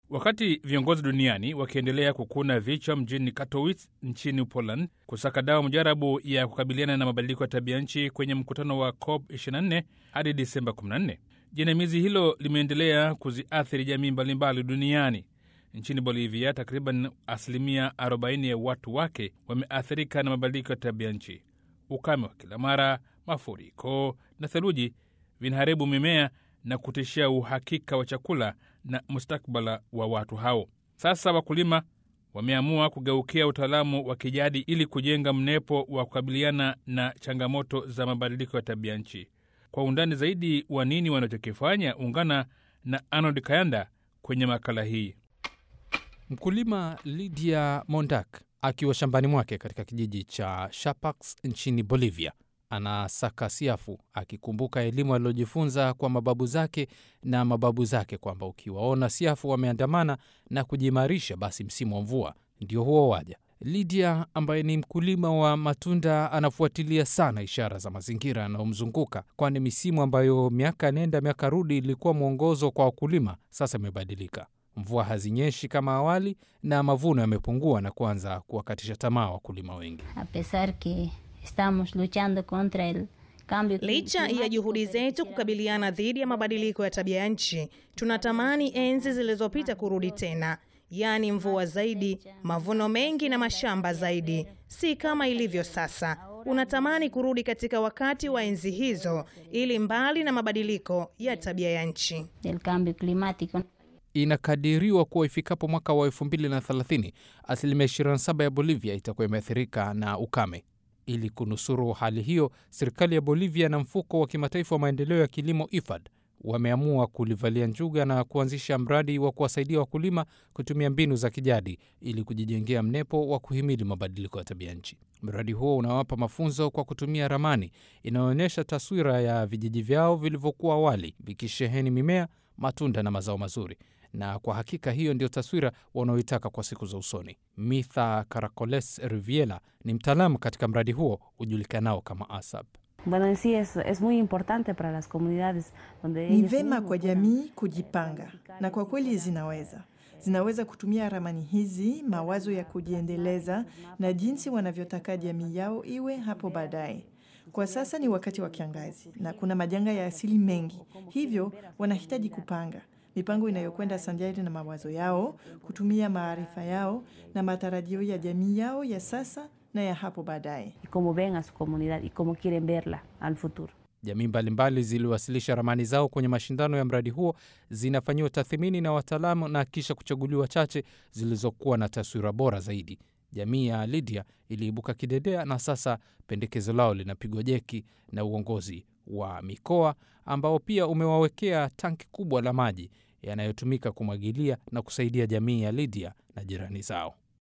Wakati viongozi duniani wakiendelea kukuna vichwa mjini Katowice nchini Poland kusaka dawa mujarabu ya kukabiliana na mabadiliko ya tabia nchi kwenye mkutano wa COP 24 hadi Disemba 14, jinamizi hilo limeendelea kuziathiri jamii mbalimbali duniani. Nchini Bolivia, takriban asilimia 40 ya watu wake wameathirika na mabadiliko ya tabia nchi. Ukame wa kila mara, mafuriko na theluji vinaharibu mimea na kutishia uhakika wa chakula na mustakbala wa watu hao. Sasa wakulima wameamua kugeukia utaalamu wa kijadi ili kujenga mnepo wa kukabiliana na changamoto za mabadiliko ya tabia nchi. Kwa undani zaidi wa nini wanachokifanya, ungana na Arnold Kayanda kwenye makala hii. Mkulima Lydia Mondak akiwa shambani mwake katika kijiji cha Shapax nchini Bolivia anasaka siafu akikumbuka elimu aliyojifunza kwa mababu zake na mababu zake kwamba ukiwaona siafu wameandamana na kujiimarisha, basi msimu wa mvua ndio huo waja. Lydia ambaye ni mkulima wa matunda anafuatilia sana ishara za mazingira yanayomzunguka, kwani misimu ambayo miaka nenda miaka rudi ilikuwa mwongozo kwa wakulima sasa imebadilika. Mvua hazinyeshi kama awali na mavuno yamepungua na kuanza kuwakatisha tamaa wakulima wengi. a pesar que estamos luchando contra el cambio Licha ya juhudi zetu kukabiliana dhidi ya mabadiliko ya tabia ya nchi, tunatamani enzi zilizopita kurudi tena, yaani mvua zaidi, mavuno mengi na mashamba zaidi, si kama ilivyo sasa. Unatamani kurudi katika wakati wa enzi hizo, ili mbali na mabadiliko ya tabia ya nchi del cambio climático. Inakadiriwa kuwa ifikapo mwaka wa 2030 asilimia 27 ya Bolivia itakuwa imeathirika na ukame. Ili kunusuru hali hiyo, serikali ya Bolivia na mfuko wa kimataifa wa maendeleo ya kilimo IFAD wameamua kulivalia njuga na kuanzisha mradi wa kuwasaidia wakulima kutumia mbinu za kijadi ili kujijengea mnepo wa kuhimili mabadiliko ya tabia nchi. Mradi huo unawapa mafunzo kwa kutumia ramani inayoonyesha taswira ya vijiji vyao vilivyokuwa awali vikisheheni mimea, matunda na mazao mazuri na kwa hakika hiyo ndio taswira wanaoitaka kwa siku za usoni. Mitha Caracoles Riviela ni mtaalamu katika mradi huo ujulikanao kama ASAP. Bueno, en sí es, es muy importante para las comunidades donde Ni ellos vema mismos kwa puedan jamii kujipanga, na kwa kweli zinaweza zinaweza kutumia ramani hizi, mawazo ya kujiendeleza na jinsi wanavyotaka jamii yao iwe hapo baadaye. Kwa sasa ni wakati wa kiangazi na kuna majanga ya asili mengi, hivyo wanahitaji kupanga mipango inayokwenda sanjari na mawazo yao, kutumia maarifa yao na matarajio ya jamii yao ya sasa na ya hapo baadaye. y cómo ven a su comunidad y cómo quieren verla al futuro. Jamii mbalimbali ziliwasilisha ramani zao kwenye mashindano ya mradi huo, zinafanyiwa tathmini na wataalamu na kisha kuchaguliwa chache zilizokuwa na taswira bora zaidi. Jamii ya Lydia iliibuka kidedea na sasa pendekezo lao linapigwa jeki na uongozi wa mikoa ambao pia umewawekea tanki kubwa la maji yanayotumika kumwagilia na kusaidia jamii ya Lydia na jirani zao.